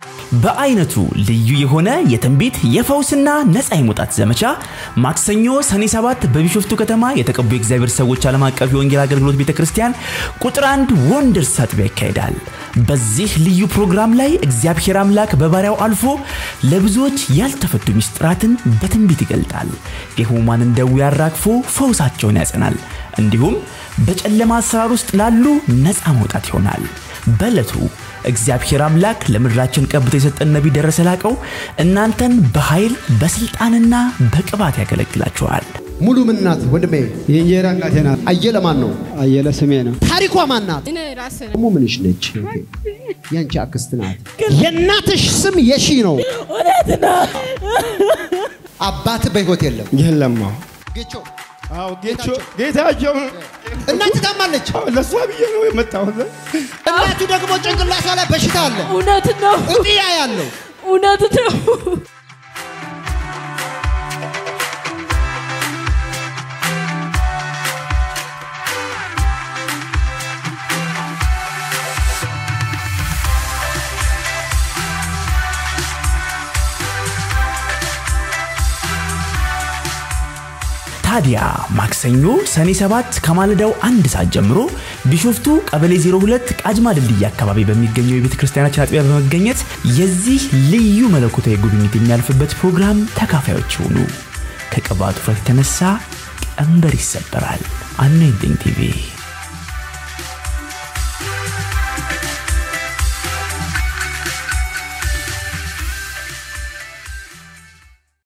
በአይነቱ ልዩ የሆነ የትንቢት የፈውስና ነፃ የመውጣት ዘመቻ ማክሰኞ ሰኔ 7 በቢሾፍቱ ከተማ የተቀቡ የእግዚአብሔር ሰዎች ዓለም አቀፍ የወንጌል አገልግሎት ቤተ ክርስቲያን ቁጥር አንድ ወንደርስ አጥቢያ ይካሄዳል። በዚህ ልዩ ፕሮግራም ላይ እግዚአብሔር አምላክ በባሪያው አልፎ ለብዙዎች ያልተፈቱ ምስጢራትን በትንቢት ይገልጣል። የሕሙማንን ደዌ አራግፎ ፈውሳቸውን ያጸናል። እንዲሁም በጨለማ አሰራር ውስጥ ላሉ ነፃ መውጣት ይሆናል። በዕለቱ እግዚአብሔር አምላክ ለምድራችን ቀብቶ የሰጠን ነቢይ ደረሰ ላቀው እናንተን በኃይል በስልጣንና በቅባት ያገለግላችኋል። ሙሉ ምን ናት ወንድሜ? የእንጀራ እናቴ ናት። አየለ ማን ነው? አየለ ስሜ ነው። ታሪኳ ማን ናት? እኔ ራሴ ነኝ። ደግሞ ምንሽ ነች? ያንቺ አክስት ናት። የእናትሽ ስም የሺ ነው። አባት በህይወት የለም። የለማ ጌቾ አዎ ጌቾ ጌታቸው እናት ታማለች። ለእሷ ብዬ ነው የመጣሁት። እናቱ ደግሞ ጭንቅላቷ ላይ በሽታ አለ፣ እውነት ነው፣ እጢያ ያለው እውነት ነው። ታዲያ ማክሰኞ ሰኔ 7 ከማለዳው አንድ ሰዓት ጀምሮ ቢሾፍቱ ቀበሌ 02 ቃጅማ ድልድይ አካባቢ በሚገኘው የቤተ ክርስቲያናችን አጥቢያ በመገኘት የዚህ ልዩ መለኮታዊ ጉብኝት የሚያልፍበት ፕሮግራም ተካፋዮች ይሁኑ። ከቅባቱ ፍረት የተነሳ ቀንበር ይሰበራል። አኖይንቲንግ ቲቪ